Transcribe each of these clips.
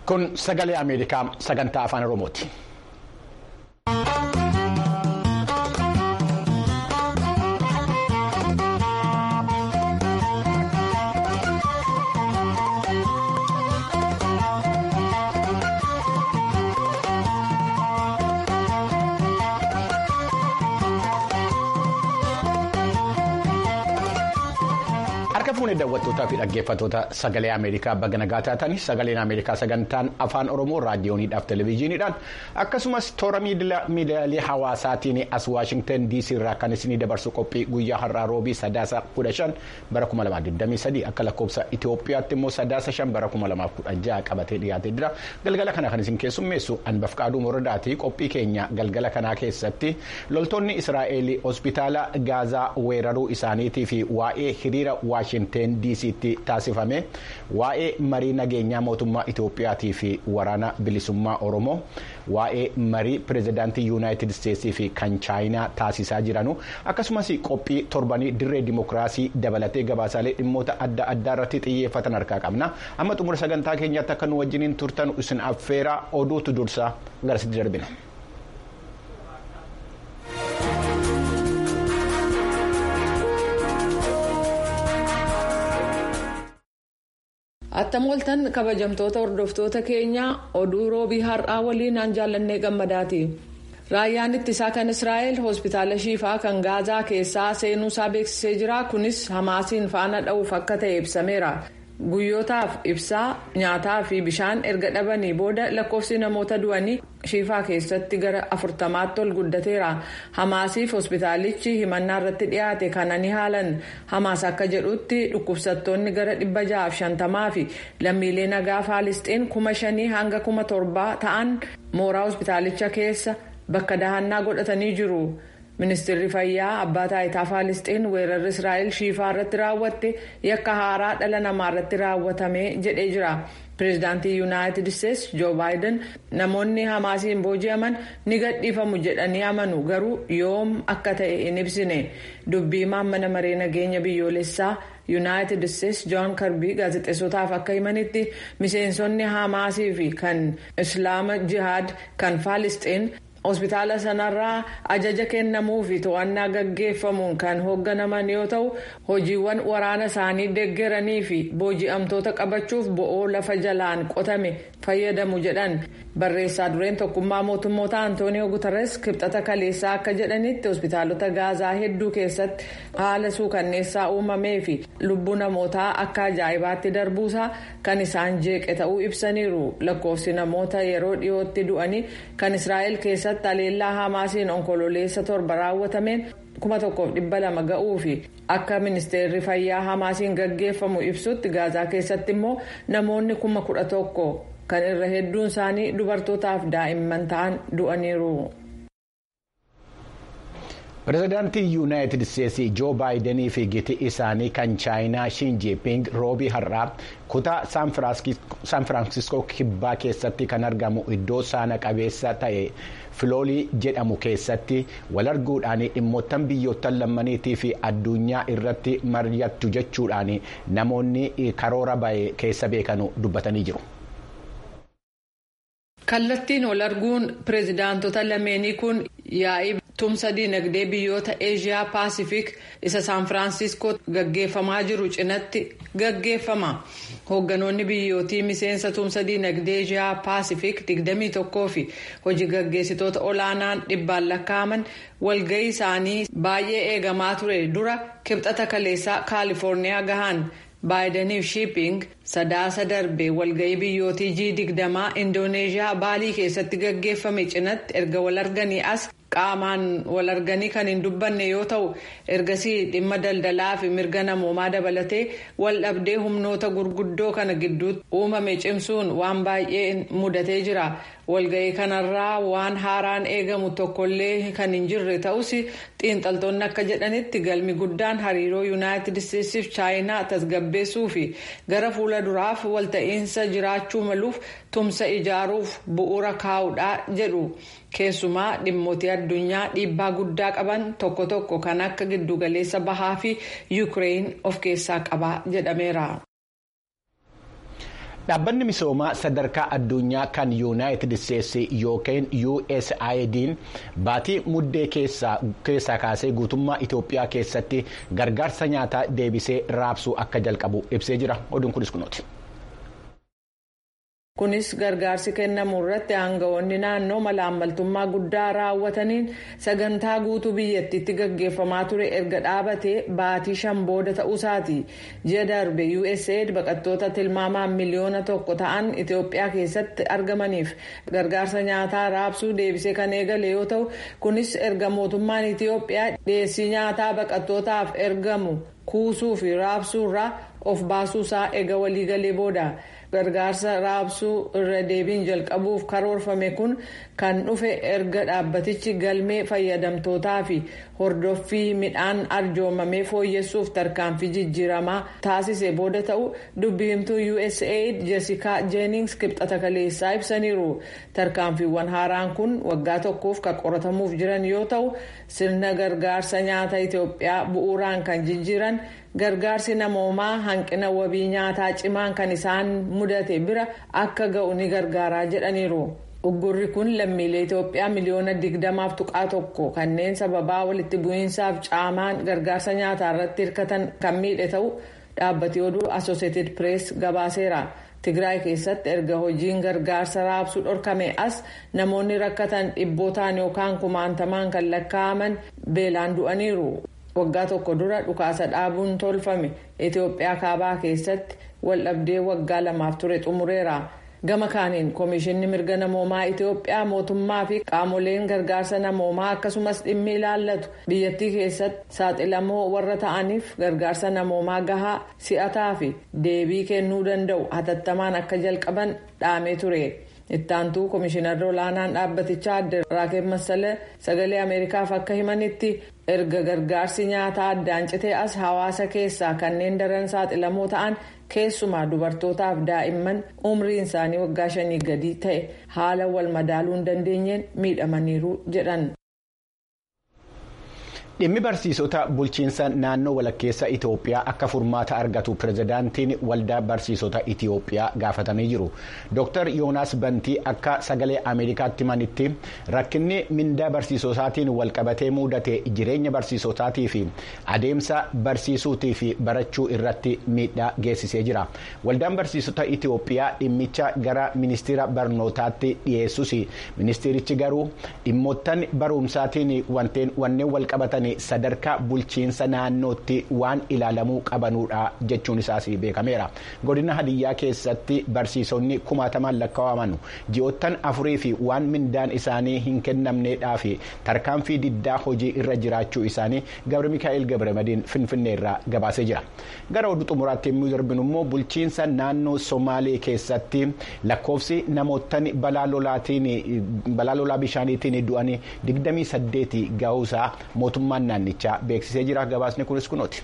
Kun sagalee Ameerikaa sagantaa afaan Oromooti. Harka fuunee daawwattootaa fi dhaggeeffattoota sagalee Ameerikaa baga nagaa taatanii sagaleen Ameerikaa sagantaan afaan Oromoo raadiyooniidhaaf televezyiiniidhaan akkasumas toora miidiyaalee hawaasaatiin as Waashingtan DC irraa kan isinii dabarsu qophii guyyaa har'aa roobii sadaasa kudha shan bara kuma lamaa digdamii sadii akka lakkoofsa Itoophiyaatti immoo sadaasa shan bara kuma lamaaf kudha jaha qabatee dhiyaatee jira galgala kana kan isin keessummeessu Anbafqaaduu Morodaatii qophii keenya galgala kanaa keessatti loltoonni Israa'eel hospitaala Gaazaa weeraruu isaaniitii fi waa'ee hiriira Waashingten DC'tti taasifame waa'ee marii nageenyaa mootummaa Itoophiyaatii fi waraana bilisummaa Oromoo waa'ee marii pirezidaantii Yuunaayitid Isteetsii fi kan Chaayinaa taasisaa jiranu akkasumas qophii torbanii dirree dimokiraasii dabalatee gabaasaalee dhimmoota adda addaa irratti xiyyeeffatan harkaa qabna amma xumura sagantaa keenyaatti akka nu wajjiniin turtan isin affeeraa oduutu dursaa garasitti darbina. attam waltan kabajamtoota hordoftoota keenyaa oduu roobii har'aa waliin aan jaallannee gammadaati raayyaan ittisaa kan israa'el hospitaala shiifaa kan gaazaa keessaa seenuusaa beeksisee jira kunis hamaasiin faana dha'uuf akka ta'e ibsameera guyyootaaf ibsaa nyaataa fi bishaan erga dhabanii booda lakkoofsi namoota du'anii shiifaa keessatti gara afurtamaatti ol guddateera hamaasiif hospitaalichi himannaa irratti dhiyaate kana ni haalan hamaas akka jedhutti dhukkubsattoonni gara dhibba ja'aaf shantamaa fi lammiilee nagaa faalisxiin kuma shanii hanga kuma torbaa ta'an mooraa hospitaalicha keessa bakka dahannaa godhatanii jiru. ministeerri fayyaa abbaa taayitaa faalisxiin weerarri israa'el shiifaa irratti raawwatte yakka haaraa dhala namaa irratti raawwatame jedhee jira pireezidaantii yuunaayitid isteetsi joo baayiden namoonni hamaasiin booji'aman ni gadhiifamu jedhanii amanu garuu yoom akka ta'e hin ibsine dubbii mana maree nageenya biyyoolessaa yuunaayitid isteetsi joon karbii gaazexeessotaaf akka himanitti miseensonni hamaasii fi kan islaama jihaad kan faalisxiin. hospitaala sanarraa ajaja kennamuu fi to'annaa gaggeeffamuun kan hoogganaman yoo ta'u hojiiwwan waraana isaanii deeggaranii fi booji'amtoota qabachuuf bo'oo lafa jalaan qotame fayyadamu jedhan barreessaa dureen tokkummaa mootummoota antooniyoo guutares kibxata kaleessaa akka jedhanitti hospitaalota gaazaa hedduu keessatti haala suukanneessaa uumamee fi lubbuu namootaa akka ajaa'ibaatti darbuusaa kan isaan jeeqe ta'uu ibsaniiru lakkoofsi namoota yeroo dhiyootti du'anii kan israa'el keessatti. aleellaa hamaasiin onkololeessa torba raawwatameen kuma tokkoof dhibba lama ga'uu fi akka ministeerri fayyaa hamaasiin gaggeeffamu ibsutti gaazaa keessatti immoo namoonni kuma kudha tokko kan irra hedduun isaanii dubartootaaf daa'imman ta'an du'aniiru. pireezidaantii yuunaayitid isteetsii joo baayidenii fi giti isaanii kan chaayinaa shiin jiiping roobii har'aa kutaa saan firaansiskoo kibbaa keessatti kan argamu iddoo saana qabeessa ta'e filoolii jedhamu keessatti wal arguudhaan dhimmoottan biyyoottan lammaniitii fi addunyaa irratti mari'attu jechuudhaan namoonni karoora ba'e keessa beekanu dubbatanii jiru. kallattiin wal arguun pireezidaantota lameenii kun yaa'ii tumsa diinagdee biyyoota eeshiyaa paasifik isa saan firaansiskoo gaggeeffamaa jiru cinatti gaggeeffama hoogganoonni biyyootii miseensa tumsa diinagdee eeshiyaa paasifik 21 fi hojii gaggeessitoota olaanaan dhibbaan lakkaa'aman walga'ii isaanii baay'ee eegamaa ture dura kibxata kaleessaa kaalifoorniyaa gahan. baayidaniif shiiping sadaasa darbe walga'ii biyyootii g digdamaa indooneeshiyaa baalii keessatti gaggeeffame cinatti erga wal arganii as qaamaan wal arganii kan hin dubbanne yoo ta'u ergasii dhimma daldalaa fi mirga namoomaa dabalatee wal dhabdee humnoota gurguddoo kana gidduutti uumame cimsuun waan baay'ee mudatee jira walga'ii kanarraa waan haaraan eegamu tokkollee kan hin jirre ta'us xiinxaltoonni akka jedhanitti galmi guddaan hariiroo yuunaayitid isteetsiif chaayinaa tasgabbeessuu fi gara fuula duraaf walta'iinsa jiraachuu maluuf tumsa ijaaruuf bu'uura kaa'uudha jedhu keessumaa dhimmoota addunyaa dhiibbaa guddaa qaban tokko tokko kan akka giddugaleessa bahaa fi yuukireen of keessaa qaba jedhameera. Dhaabbanni misoomaa sadarkaa addunyaa kan yuunaayitid isteetsi yookiin USAID'n baatii muddee keessaa kaasee guutummaa Itoophiyaa keessatti gargaarsa nyaataa deebisee raabsuu akka jalqabu ibsee jira. Oduun kunis kunuuti. kunis gargaarsi kennamu irratti aangawoonni naannoo malaammaltummaa guddaa raawwataniin sagantaa guutuu biyyattiitti gaggeeffamaa ture erga dhaabatee baatii shan booda ta'uusaati ji'a darbe usaid baqattoota tilmaamaan miliyoona tokko ta'an itiyoophiyaa keessatti argamaniif gargaarsa nyaataa raabsuu deebisee kan eegale yoo ta'u kunis erga mootummaan itiyoophiyaa dhiyeessii nyaataa baqattootaaf ergamu kuusuu fi raabsuurraa of baasuusaa eega waliigalee booda. gargaarsa raabsuu irra deebiin jalqabuuf karoorfame kun kan dhufe erga dhaabbatichi galmee fayyadamtootaa fi hordoffii midhaan arjoomamee fooyyessuuf tarkaanfii jijjiiramaa taasise booda ta'u dubbi himtuu usaid jesikaa jeenings kibxata kaleessaa ibsaniiru tarkaanfiiwwan haaraan kun waggaa tokkoof kan qoratamuuf jiran yoo ta'u sirna gargaarsa nyaata itiyoophiyaa bu'uuraan kan jijjiiran gargaarsi namoomaa hanqina wabii nyaataa cimaan kan isaan mudate bira akka ga'u ni gargaaraa jedhaniiru. uggurri kun lammiilee itoophiyaa miliyoona digdamaaf tuqaa tokko kanneen sababaa walitti bu'iinsaaf caamaan gargaarsa nyaataa irratti hirkatan kan miidhe ta'u dhaabbati oduu asooseetid pirees gabaaseera. tigraay keessatti erga hojiin gargaarsa raabsuu dhorkame as namoonni rakkatan dhibbootaan yookaan kumaantamaan kan lakkaa'aman beelaan du'aniiru. waggaa tokko dura dhukaasa dhaabuun tolfame itiyoophiyaa kaabaa keessatti waldhabdee waggaa lamaaf ture xumureera gama kaaniin koomishinni mirga namoomaa itiyoophiyaa mootummaa fi qaamoleen gargaarsa namoomaa akkasumas dhimmi ilaallatu biyyattii keessatti saaxilamoo warra ta'aniif gargaarsa namoomaa gahaa si'ataa fi deebii kennuu danda'u hatattamaan akka jalqaban dhaamee ture. ittaantuu koomishinarri olaanaan dhaabbatichaa adde raakeb masalee sagalee ameerikaaf akka himanitti erga gargaarsi nyaataa addaan citee as hawaasa keessaa kanneen daran saaxilamoo ta'an keessumaa dubartootaaf daa'imman umriin isaanii waggaa shanii gadi ta'e haala wal madaaluu hin dandeenyeen miidhamaniiru jedhan. dhimmi barsiisota bulchiinsa naannoo walakkeessa itiyoophiyaa akka furmaata argatu pirezidaantiin waldaa barsiisota itiyoophiyaa gaafatamee jiru dr yoonaas bantii akka sagalee ameerikaatti himanitti rakkinni mindaa barsiisotaatiin walqabatee mudate jireenya barsiisotaatii fi adeemsa barsiisuutii fi barachuu irratti miidhaa geessisee jira waldaan barsiisota itiyoophiyaa dhimmicha gara ministeera barnootaatti dhiyeessus ministeerichi garuu dhimmoottan barumsaatiin wanneen walqabatan. sadarkaa bulchiinsa naannootti waan ilaalamuu qabanuudha jechuun isaas beekameera godina hadiyyaa keessatti barsiisonni kumaatamaan lakkaa'aman ji'oottan afurii fi waan mindaan isaanii hin kennamneedhaa fi tarkaanfii diddaa hojii irra jiraachuu isaanii gabri mikaa'el gabramadiin finfinnee irraa gabaasee jira gara oduu xumuraatti yommuu darbinu immoo bulchiinsa naannoo somaalee keessatti lakkoofsi namoottan balaa lolaa bishaaniitiin du'anii 28 ga'uusaa mootummaa. naannichaa beeksisee jira gabaasni kunis kunooti.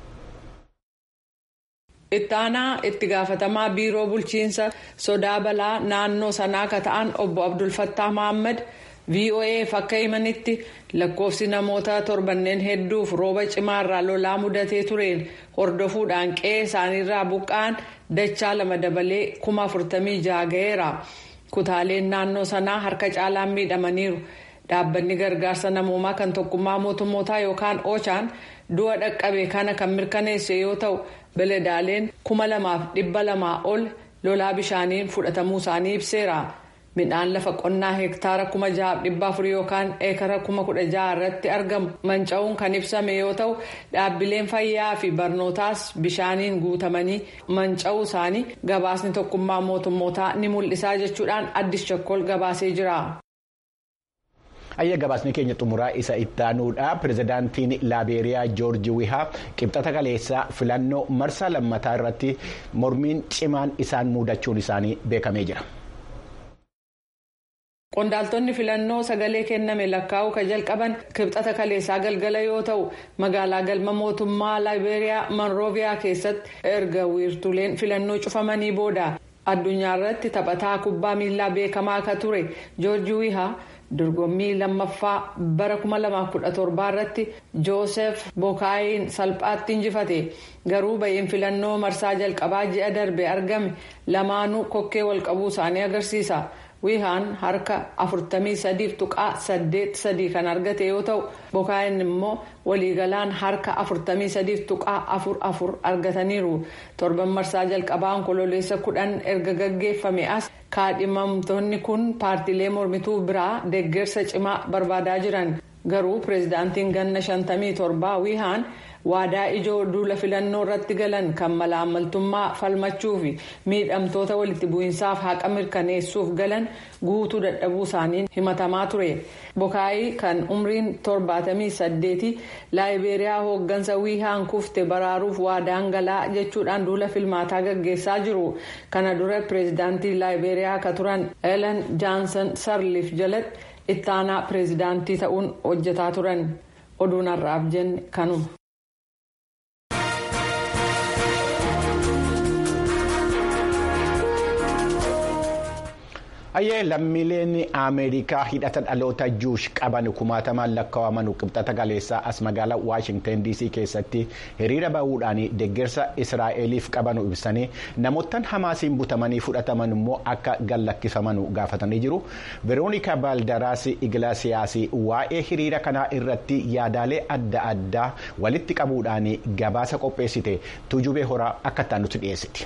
ittaanaa itti gaafatamaa biiroo bulchiinsa sodaa balaa naannoo sanaa akka ta'an obbo abdulfattaa mohaammed voaf akka himanitti lakkoofsi namoota torbanneen hedduuf rooba cimaarraa lolaa mudatee tureen hordofuudhaan qe'ee isaaniirraa buqqa'an dachaa lama dabalee kuma afurtamii jaha ga'eera kutaaleen naannoo sanaa harka caalaan miidhamaniiru. dhaabbanni gargaarsa namoomaa kan tokkummaa mootummootaa yookaan ochaan du'a dhaqqabe kana kan mirkaneesse yoo ta'u beledaaleen kuma lamaaf dhibba lamaa ol lolaa bishaaniin fudhatamuu isaanii ibseera midhaan lafa qonnaa hektaara kuma jahaaf dhibba afurii yookaan eekara kuma kudha jaha irratti argamu manca'uun kan ibsame yoo ta'u dhaabbileen fayyaa fi barnootaas bishaaniin guutamanii manca'uu isaanii gabaasni tokkummaa mootummootaa ni mul'isaa jechuudhaan addis chakkol gabaasee jira. ayya gabaasni keenya xumuraa isa ittaanuudha pirezidaantiin laabeeriyaa joorji wihaa qibxata kaleessaa filannoo marsaa lammataa irratti mormiin cimaan isaan muudachuun isaanii beekamee jira. qondaaltonni filannoo sagalee kenname lakkaa'uu kan jalqaban kibxata kaleessaa galgala yoo ta'u magaalaa galma mootummaa laabeeriyaa monrooviyaa keessatti erga wiirtuleen filannoo cufamanii booda addunyaa irratti taphataa kubbaa miilaa beekamaa akka ture joorji wihaa. dorgommii lammaffaa bara 2017 irratti joosef bookaayiin salphaatti injifate garuu ba'iin filannoo marsaa jalqabaa ji'a darbe argame lamaanuu kokkee walqabuu isaanii agarsiisa. wiihaan harka 43 tuqaa 83 kan argate yoo ta'u bookaayin immoo waliigalaan harka 43 tuqaa 44 argataniiru torban marsaa jalqabaa onkololeessa 10 erga gaggeeffame as kaadhimamtoonni kun paartiilee mormituu biraa deeggarsa cimaa barbaadaa jiran garuu pireezidaantiin ganna 57 wiihaan. waadaa ijoo duula filannoo irratti galan kan malaammaltummaa falmachuu fi miidhamtoota walitti bu'iinsaaf haqa mirkaneessuuf galan guutuu dadhabuu isaaniin himatamaa ture bokaayii kan umriin 78 laayibeeriyaa hooggansa wiihaan kufte baraaruuf waadaan galaa jechuudhaan duula filmaataa gaggeessaa jiru kana dura pireezidaantii laayibeeriyaa akka turan elen jaansan sarliif jalatti ittaanaa pireezidaantii ta'uun hojjetaa turan oduun har'aaf jenne kanuma. Ayyee lammiileen Ameerikaa hidhata dhaloota juush qaban kumaatamaan lakkaa'aman qibxata galeessaa as magaalaa Waashingtan DC keessatti hiriira bahuudhaan deeggarsa Israa'eliif qaban ibsanii namoottan hamaasiin butamanii fudhataman immoo akka gallakkifaman gaafatanii jiru. Veroonikaa Baaldaraas Iglaasiyaas waa'ee hiriira kanaa irratti yaadaalee adda addaa walitti qabuudhaan gabaasa qopheessite tujubee horaa akka itti nutti dhiyeessiti.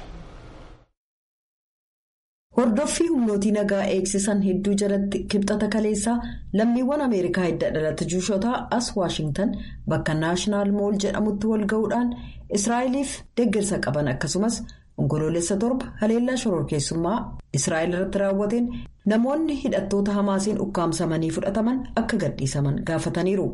Hordoffii humnootii nagaa eegsisan hedduu jalatti kibxata kaleessaa lammiiwwan Ameerikaa hidda dhalata juushotaa as Waashingtan bakka naashinaal mool jedhamutti wal ga'uudhaan Israa'eliif deeggarsa qaban akkasumas onkoloolessa torba haleellaa shororkeessummaa Israa'el irratti raawwateen namoonni hidhattoota hamaasiin ukkaamsamanii fudhataman akka gadhiisaman gaafataniiru.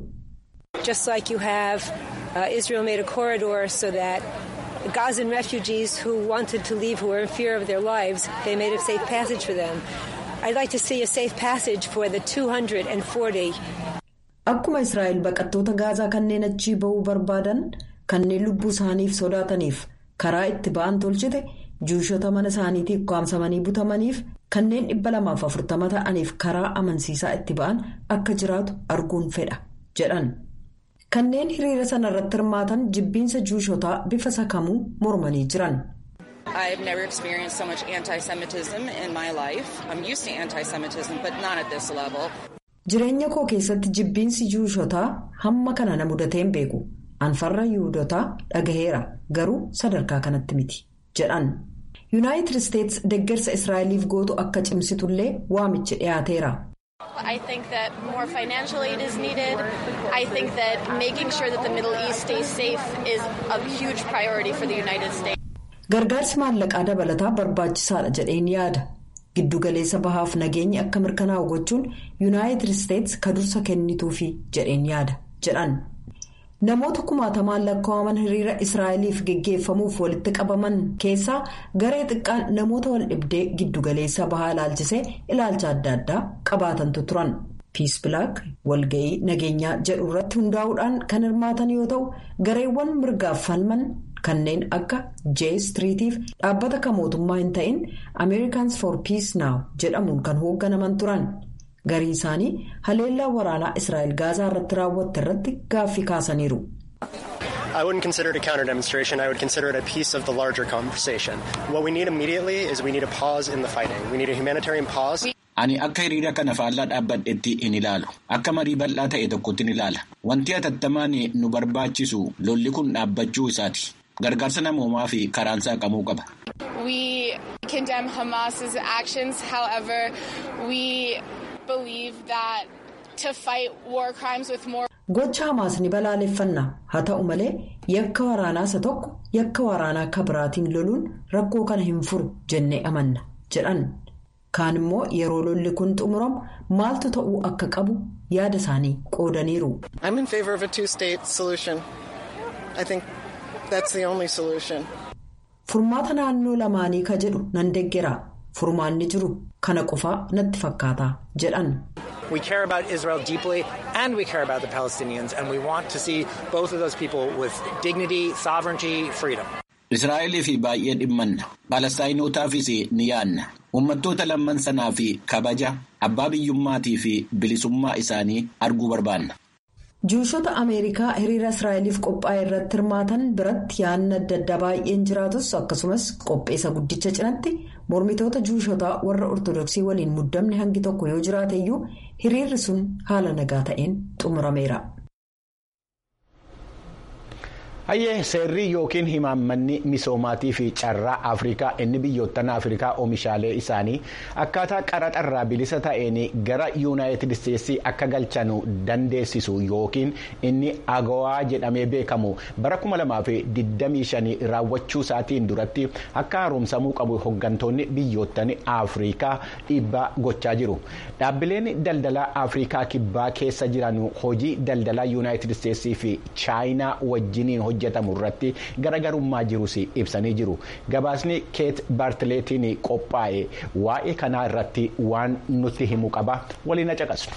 Gazan refugees who wanted to leave, who were in fear of their lives, they made a safe passage for them. I'd like to see a safe passage for the 240. Akkuma Israa'el baqattoota gaazaa kanneen achii ba'uu barbaadan kanneen lubbuu isaaniif sodaataniif karaa itti ba'an tolchite juushota mana isaaniitii ukkaamsamanii butamaniif kanneen dhibba lamaaf afurtama ta'aniif karaa amansiisaa itti ba'an akka jiraatu arguun fedha jedhan. Kanneen hiriira sana irratti hirmaatan jibbiinsa juushotaa bifa sakamuu mormanii jiran. I've never experienced so much anti-Semitism in my life. I'm used to anti-Semitism, but not at this level. Jireenya koo keessatti jibbiinsi juushotaa hamma kana na mudatee hin beeku. Anfarra yuudotaa dhagaheera garuu sadarkaa kanatti miti jedhan. Yuunaayitid Isteets deeggarsa Israa'eliif gootu akka cimsitullee waamichi dhiyaateera. I think that more financial aid is needed. I think that making sure that the Middle East stays safe is a huge priority for the United States. Gargaarsi maallaqaa dabalataa barbaachisaadha jedheen yaada. Giddugaleessa bahaaf nageenyi akka mirkanaa'u gochuun Yuunaayitid Isteets ka dursa kennituufi jedheen yaada jedhan. Namoota kumaatamaan lakkaa'aman hiriira Israa'eliif geggeeffamuuf walitti qabaman keessaa garee xiqqaan namoota wal dhibdee giddugaleessa bahaa ilaalchisee ilaalcha adda addaa qabaatantu turan. Piis Bilaak walga'ii nageenyaa jedhu irratti hundaa'uudhaan kan hirmaatan yoo ta'u gareewwan mirgaaf falman kanneen akka J Streetiif dhaabbata kan mootummaa hin ta'in Americans for Peace Now jedhamuun kan hoogganaman turan. Gariin isaanii haleellaa waraanaa Israa'el gaazaa irratti raawwatte irratti gaaffii kaasaniiru. I wouldn't consider it a counter demonstration. I would consider it a piece of the larger conversation. What we need immediately is we need a pause in the fighting. We need a humanitarian pause. Ani akka hiriira kana faallaa dhaabbadhetti hin ilaalu. Akka marii bal'aa ta'e tokkotti hin ilaala. Wanti hatattamaan nu barbaachisu lolli kun dhaabbachuu isaati. Gargaarsa namoomaa fi karaan saaqamuu qaba. We condemn Hamas's actions. However, we believe that to fight war crimes with more. Gocha Hamaas ni balaaleffanna. Haa ta'u malee yakka waraanaa isa tokko yakka waraanaa akka biraatiin loluun rakkoo kana hin furu jennee amanna jedhan. Kaan immoo yeroo lolli kun xumuramu maaltu ta'uu akka qabu yaada isaanii qoodaniiru. I'm in favor of a two-state solution. I think that's the only solution. Furmaata naannoo lamaanii ka jedhu nan deeggera. Furmaanni jiru kana qofaa natti fakkaata jedhan. We care about Israel deeply and we care about the Palestinians and we want to see both of those people with dignity, sovereignty, freedom. Israa'elii fi baay'ee dhimmanna. Palestaayinotaafis ni yaadna. Uummattoota lamman sanaa fi kabaja abbaa biyyummaatii fi bilisummaa isaanii arguu barbaanna. Juushota Ameerikaa hiriira Israa'eliif qophaa'e irratti hirmaatan biratti yaadni adda addaa baay'een jiraatus akkasumas qopheessa guddicha cinatti mormitoota juushotaa warra ortodoksii waliin muddamni hangi tokko yoo jiraateyyuu hiriirri sun haala nagaa ta'een xumurameera. hayyee seerri yookiin himaammanni misoomaatii fi carraa afrikaa inni biyyoottan afrikaa oomishaalee isaanii akkaataa qaraxarraa bilisa ta'een gara yuunaayitid isteetsii akka galchanu dandeessisu yookiin inni agawaa jedhamee beekamu bara 2025 raawwachuu isaatiin duratti akka haaromsamuu qabu hooggantoonni biyyoottan afrikaa dhiibbaa gochaa jiru dhaabbileen daldalaa afrikaa kibbaa keessa jiran hojii daldalaa yuunaayitid isteetsii fi chaayinaa wajjiniin hojjetamu irratti garaagarummaa jirus ibsanii jiru gabaasni keet baartileetiin qophaa'e waa'ee kanaa irratti waan nutti himu qaba waliin caqasnu.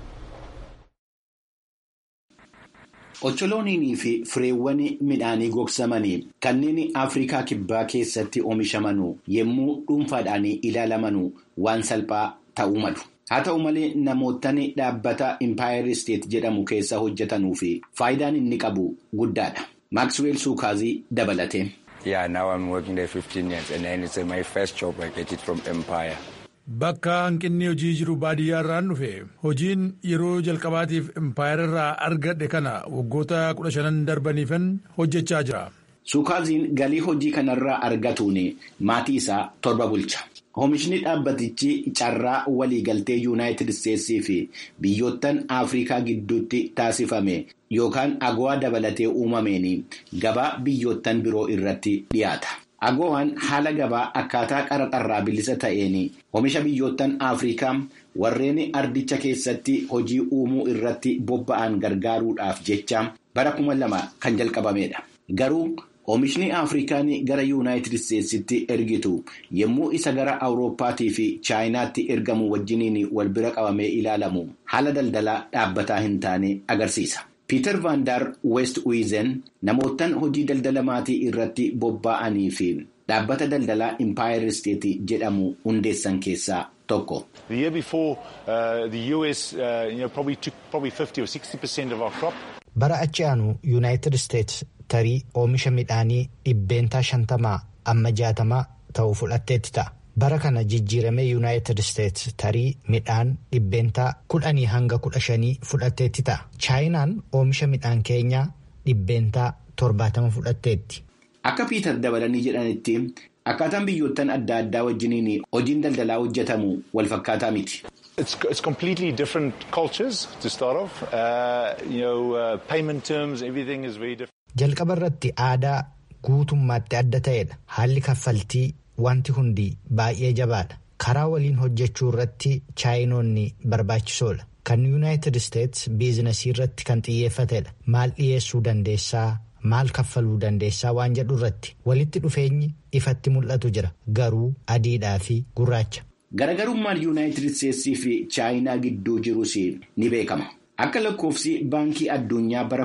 Ocholooniinii fi fireewwan midhaanii gogsamanii kanneen Afrikaa Kibbaa keessatti oomishaman yommuu dhuunfaadhaan ilaalaman waan salphaa ta'uu malu. Haa ta'u malee namootni dhaabbata Impaayeri Isteet jedhamu keessa hojjetanuu fi faayidaan inni qabu guddaadha. Maaksweel Suukaazii dabalate. Yeah, now I'm working there 15 years and then it's my first job I get it from Empire. Bakka hanqinni hojii jiru baadiyyaa irraan dhufe hojiin yeroo jalqabaatiif Empire irraa argadhe kana waggoota kudha shanan darbaniifan hojjechaa jira. Suukaaziin galii hojii kanarraa argatuun maatii isaa torba bulcha. Oomishni dhaabbatichi carraa waliigaltee yuunaayitid isteetsii fi biyyoottan Afrikaa gidduutti taasifame yookaan agowaa dabalatee uumameen gabaa biyyoottan biroo irratti dhiyaata. Agowaan haala gabaa akkaataa qaraxarraa bilisa ta'een oomisha biyyoottan Afrikaa warreen ardicha keessatti hojii uumuu irratti bobba'an gargaaruudhaaf jecha bara kuma lama kan jalqabamedha. Garuu Oomishni Afrikaan gara Yuunaayitid Isteetsitti ergitu yommuu isa gara Awurooppaatii fi Chaayinaatti ergamu wajjiniin wal bira qabamee ilaalamu haala daldalaa dhaabbataa hin taane agarsiisa. Piiter Vaandar West Wiizen namootaan hojii daldala maatii irratti bobba'anii fi dhaabbata daldalaa Impaayeri Isteet jedhamu hundeessan keessaa tokko. The year before uh, the US uh, you know, probably took probably 50 or 60 percent of our crop. Bara achi aanu Yuunaayitid Isteets tarii oomisha midhaanii dhibbeentaa shantamaa amma jaatamaa ta'u fudhatteetti ta'a. Bara kana jijjiiramee Yuunaayitid Isteets tarii midhaan dhibbeentaa kudhanii hanga kudha shanii fudhatteetti ta'a. Chaayinaan oomisha midhaan keenyaa dhibbeentaa torbaatama fudhatteetti. Akka Piiter dabalanii jedhanitti akkaataan biyyoottan adda addaa wajjiniin hojiin daldalaa hojjetamu wal fakkaataa miti. It's, it's completely different cultures to start off. Uh, you know, uh, payment terms, everything is very different. Jalqaba irratti aadaa guutummaatti adda ta'edha. Haalli kaffaltii wanti hundi baay'ee jabaadha. Karaa waliin hojjechuu irratti chaayinoonni barbaachisoodha. Kan Yuunaayitid Isteets biizinasii irratti kan xiyyeeffatedha. Maal dhiyeessuu dandeessaa? Maal kaffaluu dandeessaa waan jedhu irratti walitti dhufeenyi ifatti mul'atu jira. Garuu adiidhaa fi gurraacha. Garagarummaan Yuunaayitid Isteetsii fi Chaayinaa gidduu jirus ni beekama. Akka lakkoofsi baankii addunyaa bara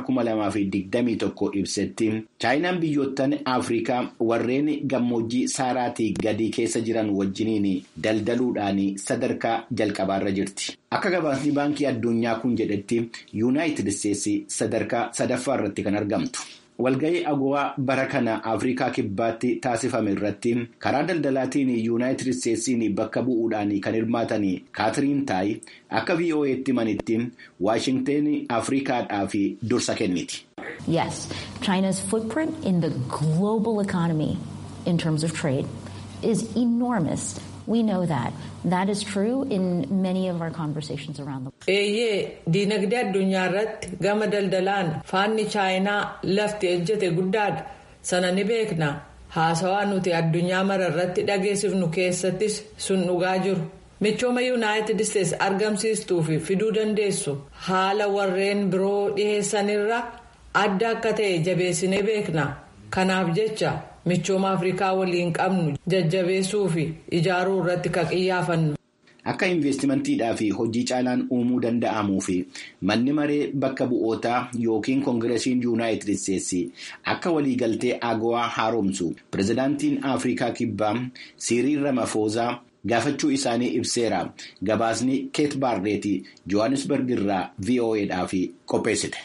2021 ibsetti chaayinaan biyyoottan Afrikaa warreen gammoojjii saaraatii gadii keessa jiran wajjiniin daldaluudhaan sadarkaa jalqabaarra jirti. Akka gabaasni baankii addunyaa kun jedhetti yuunaayitid isteetsi sadarkaa sadaffaa irratti kan argamtu. Walga'ii agowaa bara kana Afrikaa kibbaatti taasifame irratti karaa daldalaatiin yuunaayitid isteetsiin bakka bu'uudhaan kan hirmaatan kaatiriin taayi akka VOA'tti manitti waashingteen Afrikaadhaaf dursa kenniti. Yes, China's footprint in the global economy in terms of trade is enormous. We know that. That is true in many of our conversations around the world. Eeyyee diinagdee addunyaa irratti gama daldalaan faanni chaayinaa lafti ejjete guddaadha. Sana ni beekna. Haasawaa nuti addunyaa mara irratti dhageessifnu keessattis sun dhugaa jiru. Michooma Yuunaayitid Isteets argamsiistuu fi fiduu dandeessu haala warreen biroo dhiheessanirra adda akka ta'e jabeessinee beekna. Kanaaf jecha michooma Afrikaa waliin qabnu jajjabeessuu fi ijaaruu irratti kan qiyyaafannu. akka investimantiidhaa fi hojii caalaan uumuu danda'amuu fi manni maree bakka bu'ootaa yookiin koongireesiin yuunaayitid isteetsi akka waliigaltee agawaa haaromsu pirezidaantiin afrikaa kibbaa siiriil ramafoozaa gaafachuu isaanii ibseera gabaasni keet baarreetii johannesburg irraa vo'edhaaf qopheessite.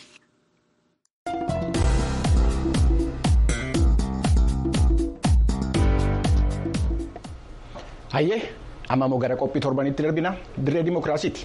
hayyee amma immoo gara qophii torbanitti darbina dirree dimookiraasiiti.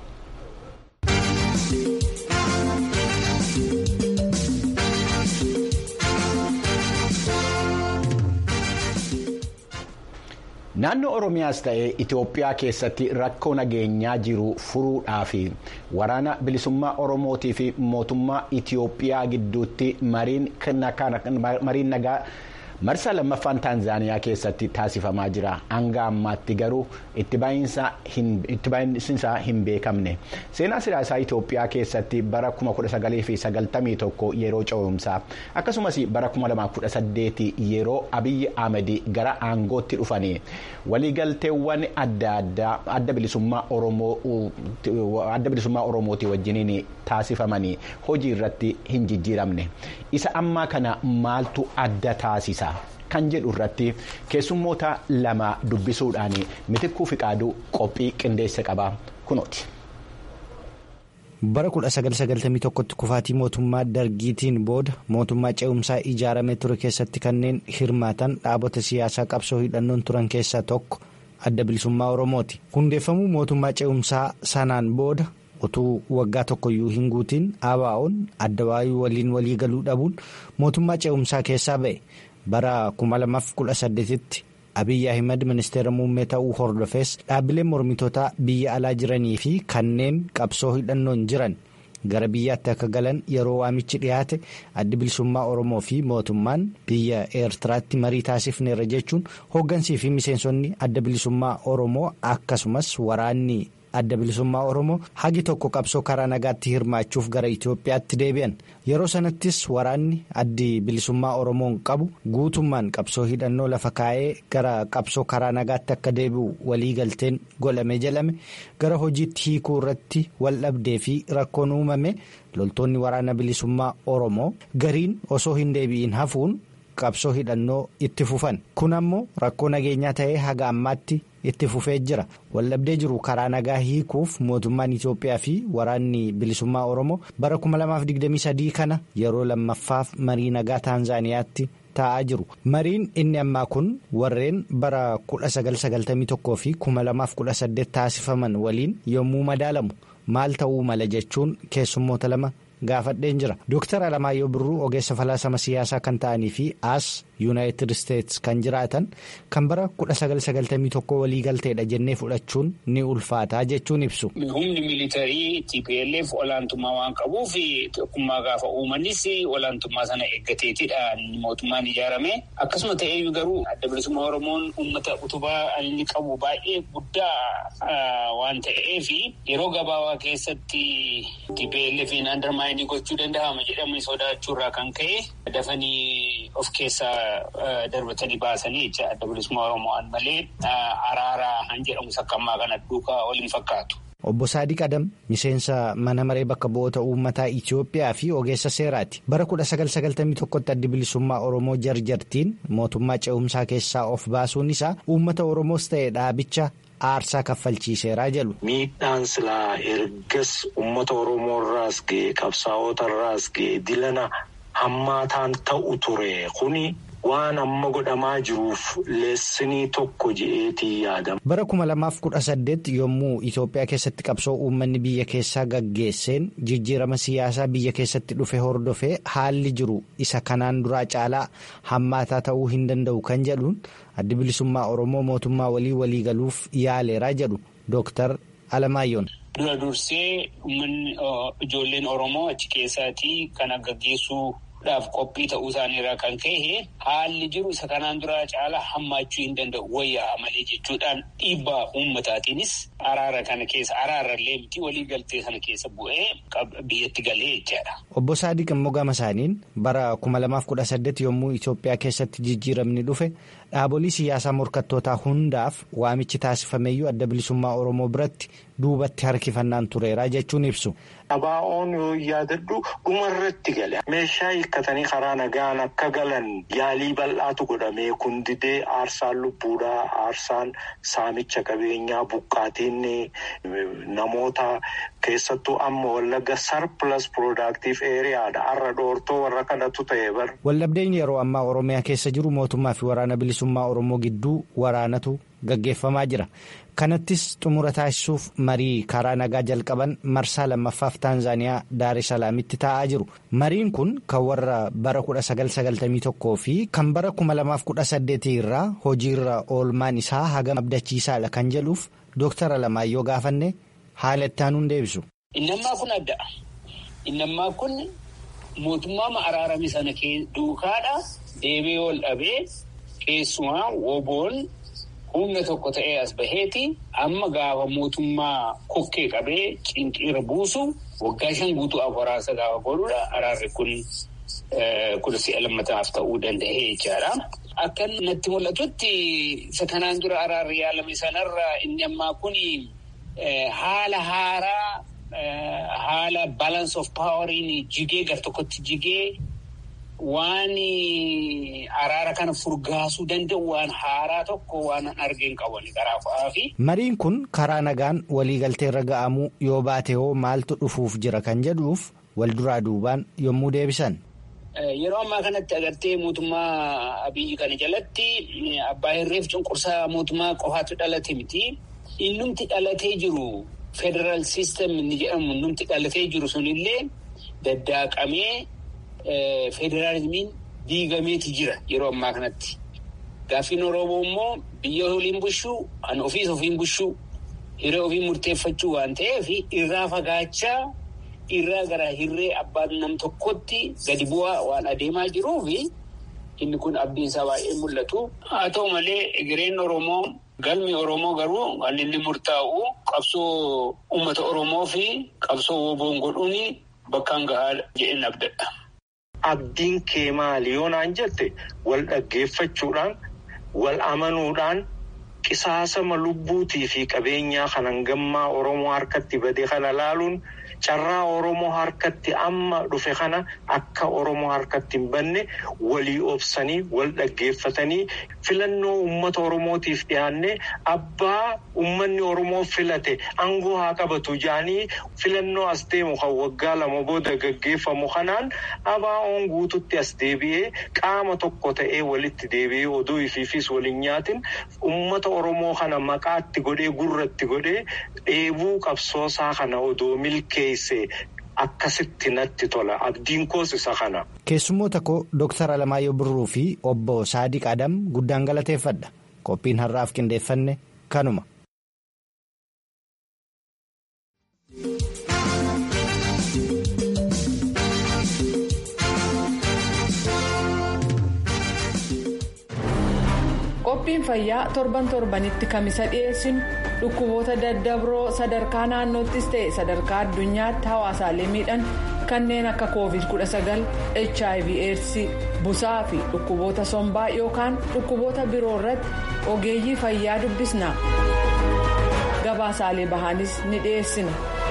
naannoo oromiyaas ta'ee itiyoophiyaa keessatti rakkoo nageenyaa jiru furuudhaaf waraana bilisummaa oromootii fi mootummaa itiyoophiyaa gidduutti mariin nagaa marsaa lammaffaan taanzaaniyaa keessatti taasifamaa jira hanga ammaatti garuu itti baay'insaa hin beekamne seenaa siyaasaa itiyoophiyaa keessatti bara 1991 yeroo ce'umsaa akkasumas bara 2018 yeroo abiyyi ahmedi gara aangootti dhufanii waliigalteewwan adda addaa adda bilisummaa oromootii wajjiniin taasifamanii hojii irratti hin jijjiiramne isa ammaa kana maaltu adda taasisa. kan jedhu irratti keessummoota lama dubbisuudhaan mitikkuu fiqaaduu qophii qindeesse qaba kunooti. bara 1991tti kufaatii mootummaa dargiitiin booda mootummaa ce'umsaa ijaaramee ture keessatti kanneen hirmaatan dhaabota siyaasaa qabsoo hidhannoon turan keessaa tokko adda bilisummaa oromooti hundeeffamuu mootummaa ce'umsaa sanaan booda utuu waggaa tokkoyyuu hin guutiin ABO'n adda waayuu waliin walii galuu dhabuun mootummaa ce'umsaa keessaa ba'e. bara 2018tti Abiyyi Ahimad ministeera muummee ta'uu hordofees dhaabbileen mormitootaa biyya alaa jiranii fi kanneen qabsoo hidhannoon jiran gara biyyaatti akka galan yeroo waamichi dhiyaate addi bilisummaa Oromoo fi mootummaan biyya Eertiraatti marii taasifneerra jechuun hooggansii fi miseensonni adda bilisummaa Oromoo akkasumas waraanni. adda bilisummaa oromoo hagi tokko qabsoo karaa nagaatti hirmaachuuf gara Itoophiyaatti deebi'an yeroo sanattis waraanni addi bilisummaa oromoon qabu guutummaan qabsoo hidhannoo lafa kaa'ee gara qabsoo karaa nagaatti akka deebi'u waliigalteen godhame jedhame gara hojiitti hiikuu irratti wal dhabdee fi rakkoon uumame loltoonni waraana bilisummaa oromoo gariin osoo hin deebi'in hafuun qabsoo hidhannoo itti fufan kun ammoo rakkoo nageenyaa ta'ee haga ammaatti. itti fufee jira waldhabdee jiru karaa nagaa hiikuuf mootummaan Itoophiyaa fi waraanni bilisummaa Oromoo bara 2023 kana yeroo lammaffaaf marii nagaa Taanzaaniyaatti taa'aa jiru mariin inni ammaa kun warreen bara 1991 fi 2018 taasifaman waliin yommuu madaalamu maal ta'uu mala jechuun keessummoota lama. gaafadheen jira Dr. Alamaayyoo Birruu ogeessa falaasama siyaasaa kan ta'anii fi as yuunaayitid isteetsi kan jiraatan kan bara 1991 waliigalteedha jennee fudhachuun ni ulfaataa jechuun ibsu. Humni miilitarii TPLF olaantummaa waan qabuuf tokkummaa gaafa uumanis olaantummaa sana eeggateetidha mootummaan ijaarame akkasuma ta'eeyyuu garuu adda bilisummaa Oromoon uummata utubaa inni qabu baay'ee guddaa waan ta'eef yeroo gabaabaa keessatti TPLF inni gochuu danda'ama jedhamee sodaachuurraa kan ka'e dafanii of keessaa darbatanii baasanii jecha adda bilisummaa Oromoo malee araaraa han jedhamu sakkammaa kana duukaa waliin fakkaatu. Obbo Saadiq Adam miseensa mana maree bakka bu'oota uummataa Itoophiyaa fi ogeessa seeraati. Bara 1991tti addi bilisummaa Oromoo jarjartiin mootummaa ce'umsaa keessaa of baasuun isaa uummata Oromoos ta'e dhaabicha. aarsaa kaffalchiiseeraa jedhu. Miidhaan silaa ergas uummata Oromoo irraas ga'e qabsaa'ota irraas ga'e dilana hammaataan ta'u ture kuni waan amma godhamaa jiruuf leessinii tokko je'eetii yaadama. Bara kuma lamaaf kudha saddeet yommuu Itoophiyaa keessatti qabsoo uummanni biyya keessaa gaggeesseen jijjiirama siyaasaa biyya keessatti dhufe hordofee haalli jiru isa kanaan duraa caalaa hammaataa ta'uu hin danda'u kan jedhuun. addi bilisummaa oromoo mootummaa walii walii galuuf yaaleeraa jedhu dooktar Alamaayyoon. Dura dursee uummanni ijoolleen oromoo achi keessaatii kana gaggeessuu dhaaf qophii ta'uu isaaniirraa kan ka'e haalli jiru isa kanaan duraa caalaa hammaachuu hin danda'u wayyaa malee jechuudhaan dhiibbaa uummataatiinis araara kana keessa araarallee miti walii galtee sana keessa bu'ee biyyatti galee jechaadha. Obbo Saadiq immoo gama isaaniin bara kuma lamaaf kudha saddeet yommuu Itoophiyaa keessatti jijjiiramni dhufe dhaabolee siyaasaa morkattootaa hundaaf waamichi taasifameeyyuu adda bilisummaa Oromoo biratti duubatti harkifannaan tureera jechuun ibsu. Abaa'oon yoo yaadadhu dhumarratti gale meeshaa hiikkatanii karaa nagaan akka galan yaalii bal'aatu godhamee kun didee aarsaan lubbuudhaa aarsaan saamicha qabeenyaa buqqaatiin namoota keessattuu amma wallagga sarpilas piroodaaktiif eeriyaadha har'a dhoortoo warra kanatu ta'e bar. Waldhabdeen yeroo ammaa Oromiyaa keessa jiru mootummaa fi waraana bilisummaa Oromoo gidduu waraanatu gaggeeffamaa jira. kanattis xumura taasisuuf marii karaa nagaa jalqaban marsaa lammaffaaf taanzaaniyaa daar salaamitti taa'aa jiru mariin kun kan warra bara 1991 fi kan bara 2018 irraa hojiirra oolmaan isaa hagam abdachiisaadha kan jedhuuf dooktar Alamaayyoo gaafanne haala itti aanuun deebisu. Innammaa kun adda. Innammaa kun mootummaa araarame sana duukaadha deebee ol dhabee keessumaa woboon. humna tokko ta'ee as baheeti amma gaafa mootummaa kokkee qabee cinqiira buusu waggaa shan guutuu waraansa gaafa godhudha araarri kun kudha si'a lammataaf ta'uu danda'ee jechaadha. Akka natti mul'atutti isa kanaan dura araarri yaalame sanarra inni ammaa kun haala haaraa haala balance of poweriin jigee gar tokkotti jigee. Waan araara kana furgaasuu danda'u waan haaraa tokko waan argeen qaban karaa fa'aa fi. Mariin kun karaa nagaan waliigaltee irra ga'amuu yoo baate hoo maaltu dhufuuf jira kan jedhuuf wal duraa duubaan yommuu deebisan. Yeroo ammaa kanatti agartee mootummaa abiyyi kana jalatti abbaa hirreef cunqursaa mootummaa qofaatu dhalate miti. Innumti dhalatee jiru federaal siistem inni jedhamu innumti dhalatee jiru sunillee daddaaqamee. Federaalizimiin diigameeti jira yeroo ammaa kanatti. Gaaffiin Oromoo immoo biyya waliin bushuu, kan ofiis ofiin bushuu, hiree ofiin murteeffachuu waan ta'eef irraa fagaachaa irraa gara hirree abbaan nam tokkotti gadi bu'aa waan adeemaa jiruuf inni kun abdiin isaa baay'ee mul'atu. Haa ta'u malee egereen Oromoo galmi Oromoo garuu kan inni murtaa'u qabsoo uummata Oromoo fi qabsoo woboon godhuun bakkaan gahaa jedheen abdadha. Abdiin kee maali yoo naan jette wal dhaggeeffachuudhaan wal amanuudhaan qisaasama lubbuutii fi qabeenyaa kan hangammaa Oromoo harkatti bade kana laaluun carraa Oromoo harkatti amma dhufe kana akka Oromoo harkatti hin banne walii obsanii wal dhaggeeffatanii filannoo uummata Oromootiif dhiyaannee abbaa uummanni Oromoo filate aangoo haa qabatu jaanii filannoo as deemu kan waggaa lama booda gaggeeffamu kanaan ABO'n guututti as deebi'ee qaama tokko ta'ee walitti deebi'ee oduu ifiifis waliin nyaatin uummata Oromoo kana maqaatti godhee gurratti godhee dheebuu qabsoosaa kana odoo milkeesse akkasitti natti tola abdiin koos isa kana. Keessummoota koo Dooktar Alamaayyoo Birruu fi obbo Saadiq Adam guddaan galateeffadha. Qophiin har'aaf qindeeffanne kanuma. qophiin fayyaa torban torbanitti kamisa dhiyeessinu dhukkuboota daddabroo sadarkaa naannoottis ta'e sadarkaa addunyaatti hawaasaalee miidhan kanneen akka covid 19 hiv aids busaa fi dhukkuboota sombaa yookaan dhukkuboota biroo irratti ogeeyyii fayyaa dubbisna gabaasaalee bahaanis ni dhiyeessina.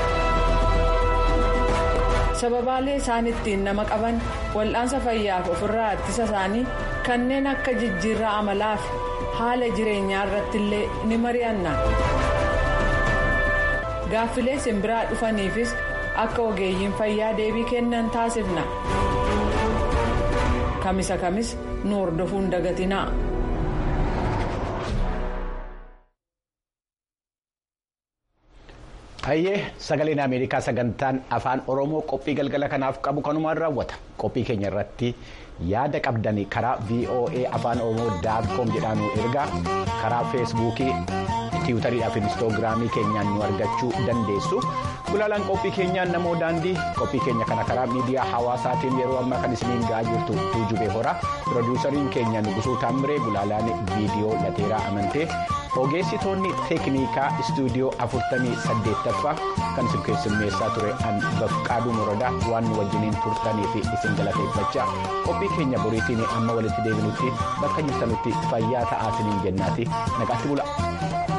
sababaalee isaan ittiin nama qaban wal'aansa fayyaaf ofirraa ittisa isaanii kanneen akka jijjiirraa amalaa fi haala jireenyaa irratti illee ni mari'anna gaaffilee simbiraa dhufaniifis akka ogeeyyiin fayyaa deebii kennan taasifna kamisa kamis nu hordofuun dagatinaa. Hayyee sagaleen Ameerikaa sagantaan afaan Oromoo qophii galgala kanaaf qabu kanumaan raawwata. Qophii keenya irratti yaada qabdan karaa VOA afaan Oromoo daatkoom jedhaan nu ergaa karaa feesbuukii tiwutariidhaa fi inistoogiraamii keenyaan nu argachuu dandeessu. Gulaalaan qophii keenyaan namoo daandii qophii keenya kana karaa miidiyaa hawaasaatiin yeroo ammaa kan isiniin ga'aa jirtu tuujubee hora pirooduusariin keenya nuqusuu taamiree gulaalaan viidiyoo lateeraa amantee ogeessitoonni teeknikaa istuudiyoo afurtamii saddeettaffaa kan isin keessummeessaa ture an bafqaaduu muradaa waan nu wajjiniin turtanii fi isin galateeffachaa qophii keenya boriitiin amma walitti deebinutti bakka jirtanutti fayyaa ta'aa isiniin jennaati nagaatti bula.